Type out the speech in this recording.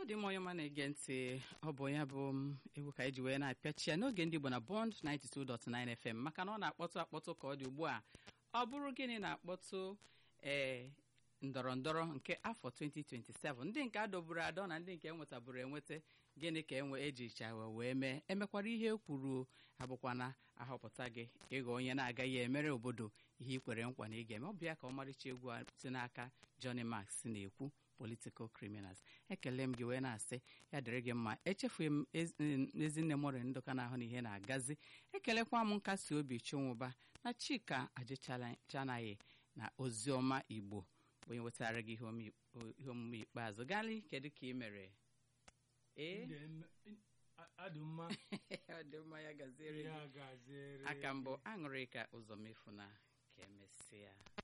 dị mma onye ọma na-ege ntị ọ bụ ya bụ m egwu ka eji wee na-apịachi ya n'oge ndị Igbo na Bond 92.9 FM maka na ọ na-akpọtụ akpọtụ ka ọ dị ugbu a ọ bụrụ gịnị na-akpọtụ ee ndọrọ ndọrọ nke afọ 2027 ndị nke adọburu adọ na ndị nke enwetaburu enweta gịnị ka enwe ejichawa wee mee emekwara ihe e kwuru abụkwana ahọpụta gị ịghọ onye na-agaghị emere obodo ihe ikwere nkwa na ị ga-eme ọ bụ ya ka ọmarịcha egwu a si n'aka Johnny Max na-ekwu political criminals ekele m gị wee na-asị ya dịrị gị mma echefughị m ezinne mori ndụka na ahụ na ihe na-agazi ekelekwa m nkasi obi chụnwụba na chika ajịchanaghị na oziọma igbo bụ onye wetara gị ihe omume ikpeazụ gali kedu ka ị mere ee adị mma ọ dị mma ya gaziere ya gị gaziere aka mbụ aṅụrị ka ụzọ mefu na ka emesịa